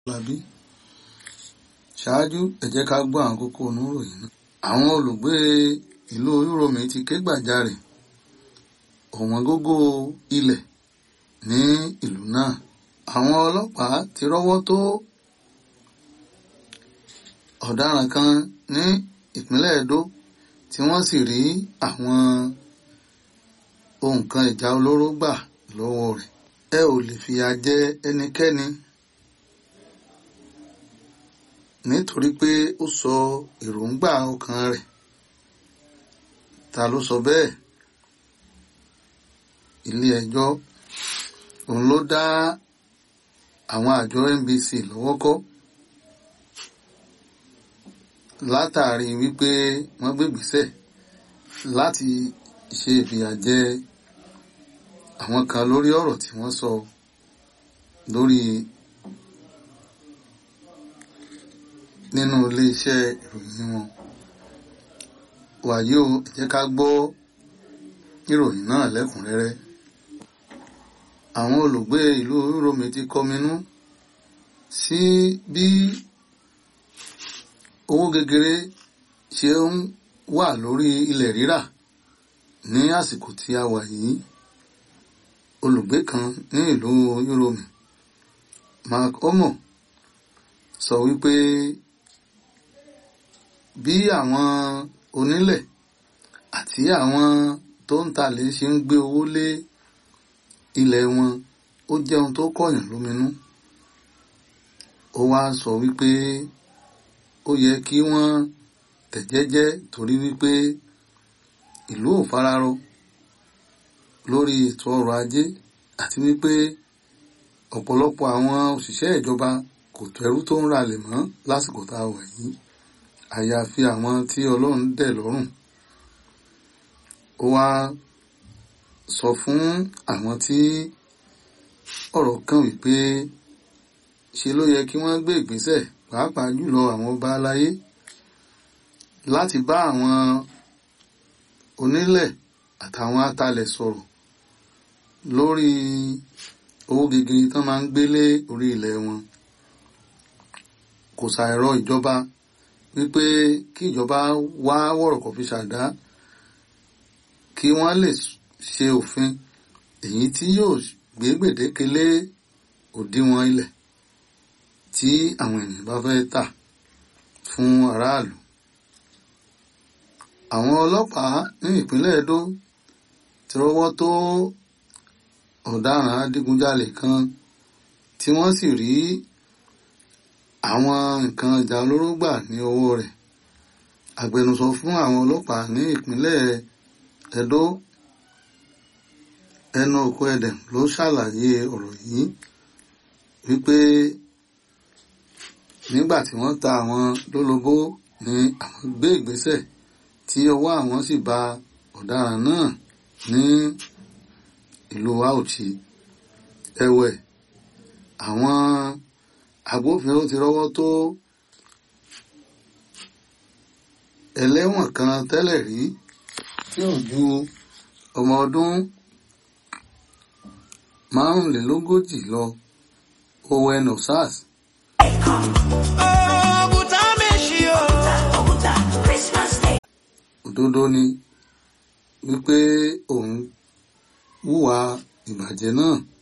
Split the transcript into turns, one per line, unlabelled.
Lábí. Ṣáájú ẹ jẹ́ ká gbọ́ àwọn kókó oníròyìn náà. Àwọn olùgbé ìlú Yúròmí ti ké gbàjarè ọ̀wọ́n gógó ilẹ̀ ní ìlú náà. Àwọn ọlọ́pàá ti rọ́wọ́ tó ọ̀daràn kan ní ìpínlẹ̀ Ẹdó tí wọ́n sì rí àwọn ohun kan ìjà olóró gbà lọ́wọ́ rẹ̀. Ẹ ò lè fìyà jẹ ẹnikẹ́ni nítorí pé ó sọ èròǹgbà ọkàn rẹ̀. Ta ló sọ bẹ́ẹ̀? Ilé ẹjọ́ òun ló dá àwọn àjọ NBC lọ́wọ́ kọ́ látàrí wípé wọ́n gbégbèsẹ̀ láti ṣe ìfìyàjẹ àwọn kan lórí ọ̀rọ̀ tí wọ́n sọ lórí nínú iléeṣẹ́ ìròyìn wọn. Wàyí o, ẹ jẹ́ ká gbọ́ ìròyìn náà lẹ́kùnrẹ́rẹ́. Àwọn olùgbé ìlú Yúròmí ti kọminú sí bí owó gegere ṣe ń wà lórí ilẹ̀ rírà ní àsìkò tí a wà yìí. Olùgbé kan ní ìlú Yúròmí, Mark Omo, sọ wípé bí àwọn onílẹ̀ àti àwọn tó ń talẹ̀ ṣe ń gbé owó lé ilẹ̀ wọn ó jẹ́ ohun tó kọ̀yàn lóminú. Ó wá sọ wípé ó yẹ kí wọ́n tẹ̀jẹ́jẹ́ torí wípé ìlú ò fararọ lórí ètò ọrọ̀ ajé àti wípé ọ̀pọ̀lọpọ̀ àwọn òṣìṣẹ́ ìjọba kò tẹ́rú tó ń ralẹ̀ mọ́ lásìkò tá a wà yìí àyàfi àwọn tí Ọlọ́run dẹ̀ lọ́rùn. Ó wá sọ fún àwọn tí ọ̀rọ̀ kàn wípé ṣe ló yẹ kí wọ́n gbé ìgbésẹ̀ pàápàá jùlọ àwọn ọba aláyé láti bá àwọn onílẹ̀ àtàwọn atalẹ̀ sọ̀rọ̀ lórí owó gegere tán máa ń gbélé orí ilẹ̀ wọn. Kò ṣàìrọ ìjọba wípé kí ìjọba wá wọ̀rọ̀kọ̀ fi ṣàdá kí wọ́n lè ṣe òfin èyí tí yóò gbé gbèdéke lé òdiwọ̀n ilẹ̀ tí àwọn ènìyàn bá fẹ́ tà fún aráàlú. Àwọn ọlọ́pàá ní ìpínlẹ̀ Ẹdó ti rọ́wọ́ tó ọ̀daràn adigunjalè kan tí wọ́n sì rí àwọn nǹkan ìjà olóró gbà ní ọwọ́ rẹ̀. Agbẹnusọ fún àwọn ọlọ́pàá ní ìpínlẹ̀ Ẹdó ẹnu òkú ẹdẹm ló ṣàlàyé ọ̀rọ̀ yìí wípé nígbà tí wọ́n ta àwọn lólobó ni àwọn gbé ìgbésẹ̀ tí ọwọ́ àwọn sì ba ọ̀daràn náà ní ìlú Auchi. Ẹ̀wẹ̀ àwọn agbófinró ti rọ́wọ́ tó ẹlẹ́wọ̀n kan tẹ́lẹ̀ rí tí ò ju ọmọ ọdún márùnlélógójì lọ Owen Osas. Òdodo ni wípé òun hùwà ìbàjẹ́ náà